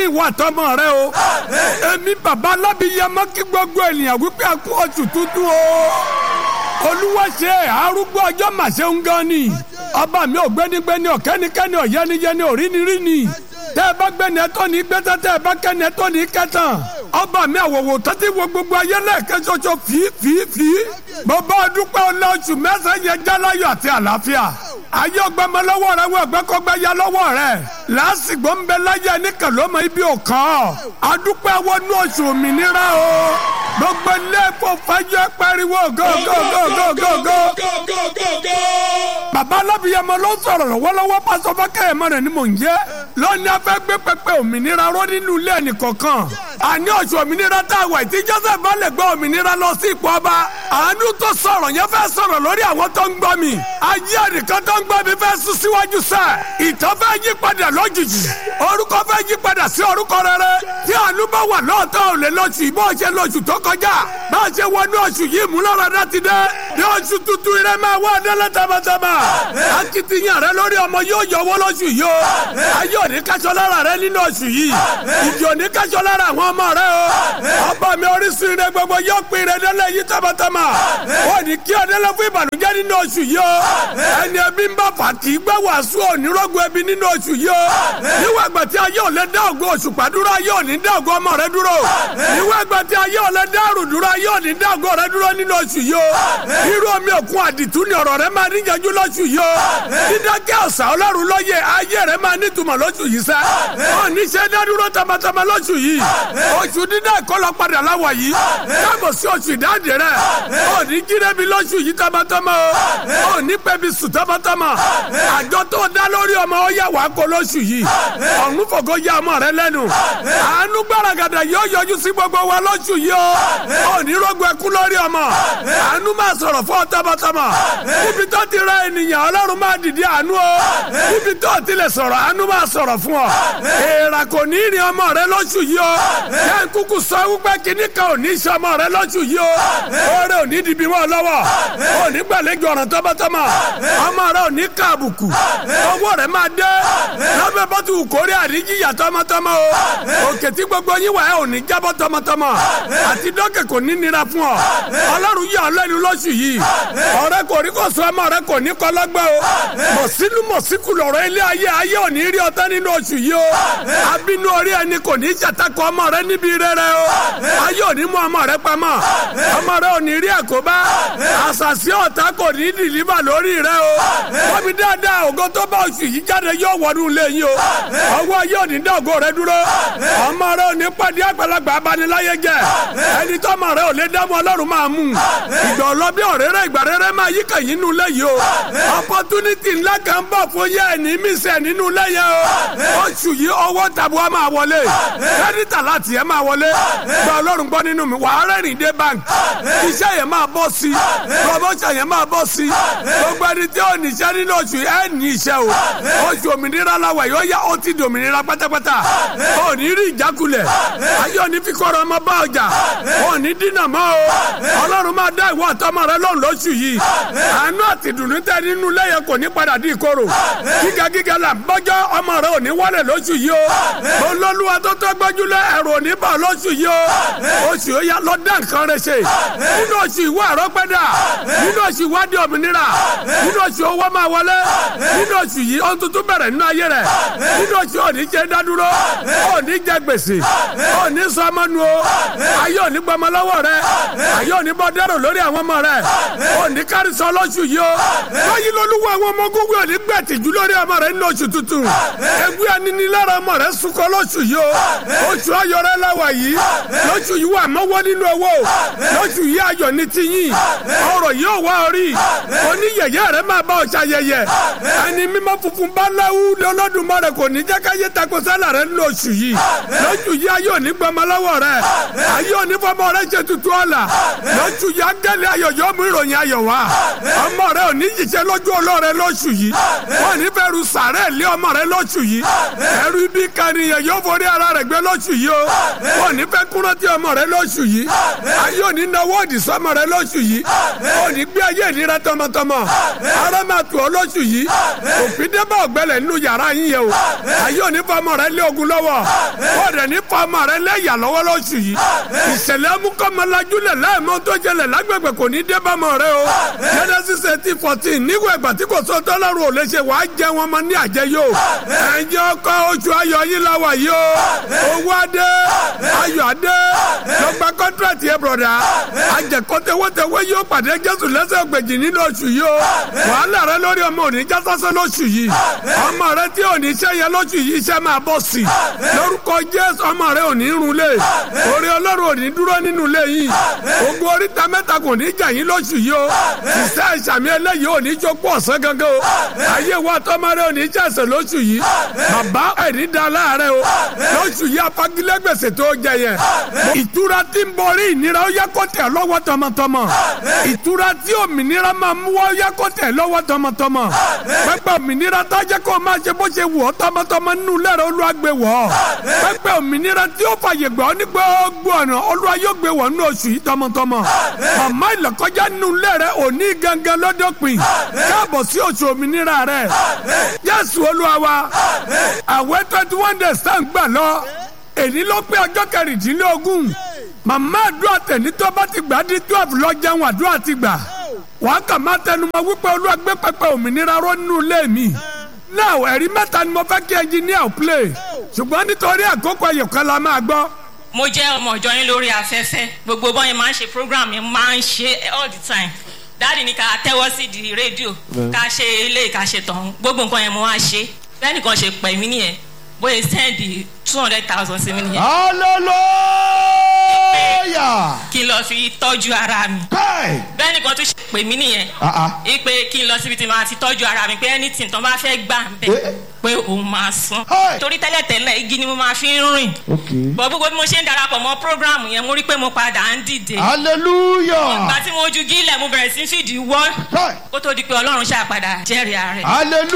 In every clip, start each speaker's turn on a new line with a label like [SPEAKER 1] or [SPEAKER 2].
[SPEAKER 1] ìwà àtọmọ rẹ o èmi bàbá alábìyamọ kí gbogbo ènìyàn wípé a kú oṣù tuntun o olúwa ṣe arúgbó ọjọ́ màṣẹ ń gan ni ọba mi ò gbénigbéni ọ̀kẹ́nikẹ́ni ọ̀yẹ́niyẹ́ni òríniríni tẹ́ ẹ bá gbẹ́ni ẹ tó ní gbẹ́tẹ́ tẹ́ ẹ bá kẹ́ni ẹ tó ní kẹ́tàn ọba mi àwòwò tẹ́tí wo gbogbo ayé lẹ́ẹ̀kẹ́ ṣoṣo fìfìfì bàbá dúpẹ́ ọlẹ́ oṣù mẹ́sàn-án yẹn jáláyọ̀ àti àlàáfíà ayé ọgbẹ́mọ lọ́wọ́ rẹ wọ ẹgbẹ́kọ́gbẹ́ ya lọ́wọ́ rẹ lásìgbò ń bẹ láyé nìkan ló mọ ibi òkan adúpẹ́ wọnú oṣù òmìnira o gbogbo ilé ẹ̀fọ́ fàájọ́ pariwo gógógógógógó. bàbá alábìyamọ ló sọ̀rọ̀ lọ́wọ́lọ́wọ́ pásọ fákẹ́yẹmọ rẹ̀ ni mò ń jẹ́ lónìí afẹ́ gbé pẹpẹ òmìnira ró nínú ilé ẹnìkọ̀ọ̀kan àní oṣù òmìnira tá a wà tí joseph bá lè gbọ́ òmìnira lọ sí ipò ọba àánú tó sọ̀rọ̀ yẹn fẹ́ sọ̀rọ̀ lórí àwọn tó ń gbọ́ mi ayé ẹnìkan tó ń gbọ́ mi fẹ́ sún síwájú sẹ́ ìtàn fẹ́ yí padà lójijì orúkọ fẹ́ yí padà sí orúkọ rere tí àánú bá wà lọ́ọ̀tọ́ ò lè lọ́ọ̀ṣù ìbọn ṣe lọ́ọ̀ṣù tó kọjá bá a ṣe wọnú oṣù yìí múlọ́rọ̀dá ti dé ní oṣù tuntun rẹ máa wá délé tamatama akitiyan rẹ lórí ọmọ yóò yọwọ́ lóṣù yìí o ayé òní kájọ lára rẹ nínú oṣù yìí ìdí òní kájọ lára àwọn ọmọ rẹ o ọba mi orísun rẹ gbogbo yóò pin rẹ délé yìí tamatama ó ní kí ọdẹlẹ fún ìbànújẹ́ nínú oṣù yìí o ẹni ẹbí ń bá fàtí gbẹ wàásù onírọ́gùn ẹbí nínú oṣù yìí o níwọ̀n ìgbà tí ayé òlẹ̀ dá ògo oṣù pàdúrà ayé òní dá ògo ọmọ rẹ dúró níwọ̀n ìgbà tí ayé òlẹ̀ dá àrùn dúró ayé òní dá ògo rẹ dúró nínú oṣù yìí o irú omi òkun àdìtú ni ọ̀rọ̀ rẹ máa níyanjú lóṣù yìí o dídákẹ́ ọ̀sà ọlọ́run lóye ayé rẹ máa nítumọ̀ lóṣù yìí sẹ́ ọ̀ ní ṣe dádúró tamatama lóṣù yìí oṣù dídá ìkọlọ padà láwọ̀ yìí káàbọ̀ sí oṣù ìdáǹdè rẹ ọ̀ ní jírẹ́bi lóṣù yìí tamatama o ọ̀ ní pẹ́bi sùn tamatama àjọ tó dá lórí ọmọ ó yà wá kó lóṣù yìí ọ̀run fògo ya ọmọ rẹ lẹ́nu àánú gbàràgàdà yóò yọjú sí gbogbo wa lóṣù yìí o ọ̀ ní rògbò ẹkú lórí ọmọ àánú máa sọ̀rọ̀ fún ọ tamatama níbi tó ti ra ènìyàn ọlọ́run máa dìde àánú o níbi tó ti lè sọ̀rọ̀ àánú máa sọ̀rọ̀ fún ọ èèrà kò ní ìrìn ọmọ rẹ lóṣù yìí o yẹn kúkú sọ wípé kíní kan ò ní í ṣe ọmọ rẹ lóṣù yìí o oore ò ní dìbì mọ́ lọ́wọ́ ò ní gbàlejò ọ̀ràn tọ́mọtọ́mọ ọmọ rẹ ò ní ká àbùkù owó rẹ máa dé lọ́bẹ̀ bọ́tù kórè àríjìyà tọ́mọtọ́mọ o òkè tí gbogbo yín wà ẹ́ ò ní jábọ́ tọ́mọtọ́mọ àti dọ́kẹ̀ kò ní nira fún ọ ọlọ́run yà ọ́ lẹ́nu lóṣù yìí ọ̀rẹ́ kò rí kò sọ ọmọ rẹ kò ní kọlọ́gbẹ́ o mọ̀sínú mọ̀síkù lọ̀rọ̀ ilé ayé ayé ò ní rí ọtá nínú oṣù yìí o abínú orí ẹni kò ní ṣàtakọ ọmọ rẹ níbi rere o ayé ò ní mú ọmọ rẹ pamọ́ ọmọ rẹ ò ní rí àkóbá àṣàṣì ọ̀tá kò ní dìlíbà lórí rẹ o wọ́n mi dáadáa ògo tó bá oṣù yìí jáde yóò wọnú ilé yín o ọwọ́ ayé ò ní dá ògo rẹ dúró ọmọ rẹ ò ní pàdé àgbàlagbà abaniláyé jẹ ẹni tó ọmọ rẹ ò lè dá mọ́ ọlọ́run máa mú ìgbà ọlọ́bí ọ̀rẹ́rẹ́ ìgbà rẹ́rẹ́ máa yí kàn yín nínú ilé yìí o opportunity ńlá kan bọ̀ fún yẹ ẹni mísẹ̀ nínú ilé yẹn o oṣù yìí owó tàbúrò máa wọlé kẹ́rìtà láti ẹ̀ máa wọlé gba ọlọ́run gbọ́ nínú mi wàá rẹ́rìn dé bank iṣẹ́ yẹn máa bọ́ sí promotion yẹn máa bọ́ sí gbogbo ẹni tí ò níṣẹ́ nínú oṣù ẹ̀ ní iṣẹ́ o oṣù òmìnira làwẹ̀ yóò yá ó ti di òmìnira pátápátá ò ní rí ìjákulẹ̀ ayé òní fi kọ́ra ọmọ bá ọjà ò ní dínà mọ́ o ọlọ́run máa dá ìwọ àtọmọ rẹ lóhùn lóṣù yìí àánú àti ìdùnnú tẹ nínú lẹ́yẹ kò ní padà di ìkorò gíga gíga là ń bọ́jọ́ ọmọ rẹ ò ní wálẹ̀ lóṣù yìí o olólùwà tó tó gbẹ́júlẹ̀ ẹ̀rù ò ní bà lóṣù yìí o oṣù yóò yá lọ dá nǹkan rẹ ṣe nínú oṣù ìwé àrọ́pẹ́dà nínú oṣù ìwádìí òmìnira nínú oṣù owó máa wọlé nínú oṣù yìí ohun tuntun bẹ̀rẹ̀ nínú ayé rẹ̀ nínú oṣù òní jẹ́ dádúró òní jẹ́ gbèsè òní sọmọnu o ayé òní gbọmọ lọ́wọ́ rẹ ayé òní bọ́ dẹ́rù lórí àwọn ọmọ rẹ òní kárísọ lóṣù yìí o báyìí lolúwo àwọn ọmọ gógó òní gbẹ̀tìjú lórí ọmọ rẹ nínú oṣù tuntun egbé aninilára ọmọ rẹ sunkọ lóṣù yìí o oṣù ayọ̀ rẹ láwà yìí lóṣù yìí wà mọ́wọ́ nínú owó lóṣù yìí ayọ̀ ní tiyín ọrọ̀ yìí ò wá orí oníyẹ̀yẹ́ rẹ máa bá ọ̀ṣà yẹyẹ ẹni mímọ́ funfun bá láwù lọ́lọ́dúnmọ́ kò ní jẹ́ káyé tako sálà rẹ nínú oṣù yìí lóṣù yìí ayọ̀ ní gbọmọ lọ́wọ́ rẹ ayọ̀ ní fọmọ rẹ ṣe tuntun ọ̀la lóṣù yìí ángẹ́lì ayọ̀ yóò mú ìròyìn ayọ̀ wá ọmọ rẹ ò ní yíṣẹ́ lójú ọlọ́rẹ lóṣù yìí wọ́n ní bẹ̀rù sàrẹ́ lé ọmọ rẹ lóṣù yìí ẹrú ibi kànìyàn yóò forí ara rẹ̀ gbé lóṣù yìí o ò ní fẹ́ kúrántí ọmọ rẹ lóṣù yìí ayé ò ní náwó òdì sọmọ rẹ lóṣù yìí ò ní gbé ayé ìnira tọmọtọmọ ara máa tù ọ lóṣù yìí òfin débà ọ̀gbẹ́lẹ̀ nínú yàrá yín yẹ o ayé ò ní fọmọ rẹ lé ogun lọ́wọ́ ó dẹ̀ ní fọmọ rẹ lé ìyà lọ́wọ́ lóṣù yìí ìṣẹ̀lẹ̀ amúkọ́mọlájúlẹ̀ láìmọ́ tó jẹlẹ̀ lágbègbè kò ní dé bámọ rẹ o Genesis eighteen fourteen nígbà ìgbà tí kò sọ tọ́lọ́run ò lè ṣe wàá jẹ wọn mọ ní àjẹyó ẹ̀jẹ̀ ọkọ oṣù ayọ̀ yín la wà yìí o owó adé ayọ̀ adé lọ́gbà kọ́ńtrátì ẹ̀ bọ̀dà àjẹkọ́tẹ̀wọ́tẹ̀wọ́ yóò pàdé Jésù lẹ́sẹ̀ gbèjì nínú oṣù yìí o wàhálà rẹ lórí ọmọ òní jásásẹ́ lóṣù yìí ọmọ rẹ tí òní iṣẹ́ yẹn lóṣù yìí iṣẹ́ máa bọ̀ sí lórúkọ Jésù ọmọ rẹ òní run lé orí Ọlọ́run òní dúró nínú ilé yìí ogun oríta mẹ́ta kò ní jà yín lóṣù yìí o ìṣe ìṣàmì eléyìí òní jókòó ọ̀sán gangan o ayé wa tọ́mọ rẹ òní jẹ́sẹ̀ lóṣù yìí bàbá ẹ̀rí da láàárẹ̀ o lóṣù yìí apagilẹ́gbèsè tó jẹ yẹn ìtura tí ń borí ìnira ó yẹ kó tẹ̀ lọ́wọ́ tọmọtọmọ ìtura tí òmìnira máa mú wá ó yẹ kó tẹ̀ lọ́wọ́ tọmọtọmọ pẹpẹ òmìnira tó jẹ́ kó máa ṣe bó ṣe wù ọ́ tọmọtọmọ nínú lẹ́rọ olúwa gbé wọ̀ ọ́ pẹpẹ òmìnira tí ó fàyè gbà ọ́ ní gbogbo ọ̀nà olúwa yóò gbé wọ̀ nínú oṣù yìí tọmọtọmọ màmá ìlọ́kọjá nínú lẹ́rẹ òní gangan lọ́dọ̀pin káàbọ̀ sí oṣù òmìnira rẹ̀ Jésù olúwa wa àwẹ̀ twenty one days tá ń gbà lọ èyí ló pé ọjọ́ kẹrìndínlógún màmá àdúrà tẹ̀lé tó bá ti gbà di twelve lọ jẹun àdúrà ti gbà wàá kà má tẹnumọ́ wípé olúwa gbé pẹpẹ òmìnira ró nínú ilé mi now ẹ̀rí mẹ́ta ni mo fẹ́ kí ẹnjìníà play ṣùgbọ́n nítorí àkókò ẹ̀yọ̀kan la máa gbọ́
[SPEAKER 2] mo jẹ́ ọmọ ìjọ yín lórí afẹ́fẹ́ gbogbo bọ́yẹn máa ń ṣe program yẹn máa ń ṣe all the time dáàdi ní ká tẹ́wọ́ sí di rédíò ká ṣe eléyìí ká ṣe tọ̀hún gbogbo nǹkan yẹn mo wá ṣe bẹ́ẹ̀ nìkan ṣe pẹ̀ mí nìyẹn bóyá sẹ́ndì two hundred thousand sí mi nìyẹn.
[SPEAKER 3] hallelujah.
[SPEAKER 2] kí n lọ fi tọ́jú ara mi.
[SPEAKER 3] Kai.
[SPEAKER 2] bẹ́ẹ̀ nìkan tún ṣe pè mí nìyẹn.
[SPEAKER 3] Ah, ah.
[SPEAKER 2] ipe kí n lọ síbi tí màá ti tọ́jú ara mi pé anything tó bá fẹ́ gbà ń bẹ̀
[SPEAKER 3] Eh.
[SPEAKER 2] pé òun máa san.
[SPEAKER 3] Hey.
[SPEAKER 2] torí tẹ́lẹ̀tẹ́lẹ̀ igi ni mo máa fi ń rìn.
[SPEAKER 3] Okay.
[SPEAKER 2] bọ̀ gbogbo bí mo ṣe ń darapọ̀ mọ́ program yẹn mo rí pé mo padà ń dìde.
[SPEAKER 3] hallelujah.
[SPEAKER 2] ìgbà tí mo ju gílẹ̀ mo bẹ̀rẹ̀ sí fìdí wọ́
[SPEAKER 3] Kai.
[SPEAKER 2] kó tó di pé ọlọ́run ṣàpadà jẹ́rìí ara rẹ̀.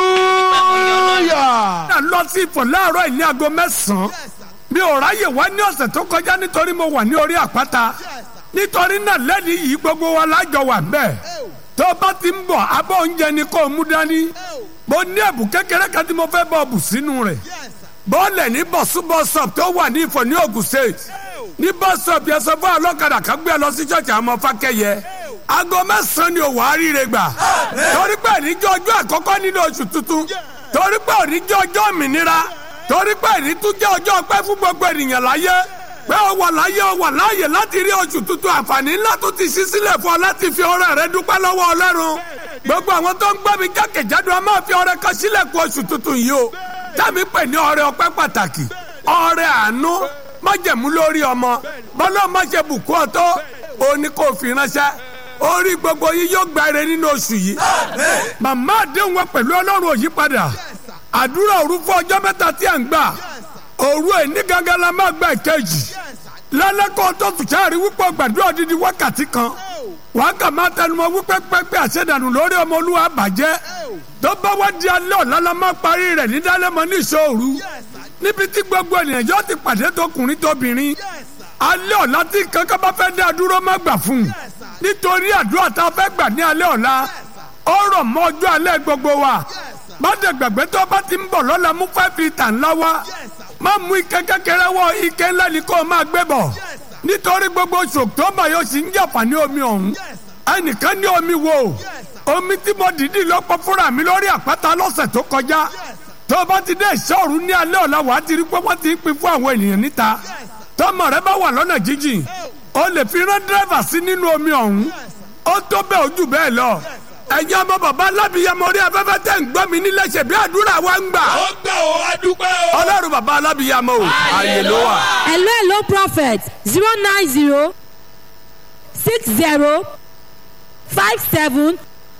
[SPEAKER 3] hallelujah.
[SPEAKER 1] náà lọ sí ìfọ̀ láàárọ̀ yìí ní aago mẹ́sàn-án mi ò ráyè wá ní ọ̀sẹ̀ tó kọjá nítorí mo wà ní orí àpáta nítorí náà lẹ́ni yìí gbogbo wa lájọ wà bẹ́ẹ̀ tó bá ti ń bọ̀ abọ́ oúnjẹ ni kò mú dání mo ní ẹ̀bùn kékeré kan tí mo fẹ́ bọ̀ bù sínú rẹ̀ bọ́ọ̀lẹ̀ ní bọ̀súbọ̀sọ̀p tó wà ní ìfọ̀ ní Ògùn state ní bọ́sọ̀p yẹn sọ fún ọlọ́kadà kan gbé ẹ lọ sí ṣọ́ọ̀ṣì àwọn ọmọ fákẹ́yẹ aago mẹ́sàn-án ni òwò àríire gbà torí pé níjọ́ ọjọ́ àkọ́kọ́ nínú oṣù tuntun torí pé òníjọ́ ọjọ́ òmìnira torí pé èyí tún jẹ́ ọjọ́ ọpẹ́ fún gbogbo ènìyàn láyé pé ó wà láyé ó wà láàyè láti rí oṣù tuntun àǹfààní ńlá tó ti ṣí sílẹ̀ fún ọ láti fi ọrẹ rẹ dúpẹ́ lọ́wọ́ Ọlọ́run gbogbo àwọn tó ń gbọ́ mi jákèjádò a máa fi ọrẹ kan sílẹ̀ kú oṣù tuntun yìí o tàbí pè ní ọrẹ ọpẹ́ pàtàkì ọrẹ àánú májẹ̀mú lórí ọmọ bọ́lá má ṣe bùkún ọ̀tọ́ òní kò fi ránṣẹ́ orí gbogbo yìí yóò gba ire nínú oṣù yìí màmá àdéhùn wa pẹ̀lú Ọlọ́run ò yí padà àdúrà òru fún ọjọ́ mẹ́ta tí à ń gbà òru ẹni gangan la máa gba ìkejì lálẹ́kọ̀ọ́ tó tù sáà rí wípé gbàdúrà odidi wákàtí kan wàá kà máa tẹnumọ́ wípé pẹ́pẹ́ àṣẹdànù lórí ọmọ olúwa bàjẹ́ tó bá wá di alẹ́ ọ̀la la máa parí rẹ̀ ní dálẹ́mọ ní ìṣòru níbi tí gbogbo ènìyàn yóò ti pàdé tọkùnrin tóbìnrin alẹ́ ọ̀la tí kankan bá fẹ́ dá dúró má gbà fún un nítorí àdúrà tá a fẹ́ gbà ní alẹ́ ọ̀la ó rọ̀ mọ́ ọjọ́ alẹ́ gbogbo wa má dẹ̀ gbàgbé tó bá ti ń bọ̀ lọ́la mú five litre ńlá wá má mú ike kékeré wọ ike ńlá ni kó o máa gbé bọ̀ nítorí gbogbo oṣù october yóò sì ń jàpá ní omi ọ̀hún ẹnìkan ní omi wo omi tí mo dìídì lọ́pọ̀ fúnra mi lórí àpáta lọ́sẹ̀ tó kọjá tó o bá ti dé ìṣọ́ọ̀rù ní alẹ́ ọ̀la wàá ti rí pé wọ́n ti ń pín fún àwọn ènìyàn níta tọmọ rẹ bá wà lọ́nà jíjìn o lè fi rán dírẹ́fà sí nínú omi ọ̀hún ó tó bẹ́ẹ̀ ojú bẹ́ẹ̀ lọ ẹ̀yin ọmọ bàbá alábìyamọ orí afẹ́fẹ́ tẹ̀ ń gbọ́ mi nílé ṣe bí àdúrà wa ń gbà.
[SPEAKER 4] ó gbà ó a dúpẹ́ o.
[SPEAKER 1] ọlọ́run bàbá alábìyamọ o ààyè ló wà.
[SPEAKER 5] hello hello prophet zero nine zero six zero five seven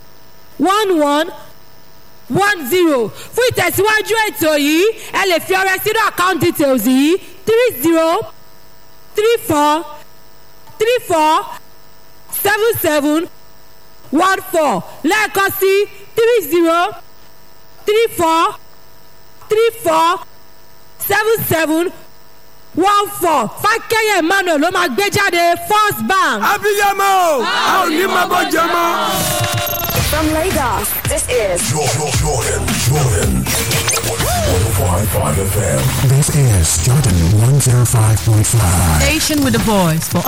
[SPEAKER 5] one one one zero fún ìtẹ̀síwájú ètò yìí ẹ lè fi ọrẹ sínú account details yìí three zero three four three four seven seven one four lẹ́ẹ̀kan sí three zero three four three four seven seven one four fákẹ́yẹ̀ emmanuel ló máa gbé jáde first bank.
[SPEAKER 1] abiyamọ o a ò ní máa bọ́ jẹ mọ́.
[SPEAKER 4] From Lagos, this is
[SPEAKER 6] Jordan, Jordan, Jordan. 105.5 FM.
[SPEAKER 7] This is Jordan 105.5.
[SPEAKER 8] Station with a voice for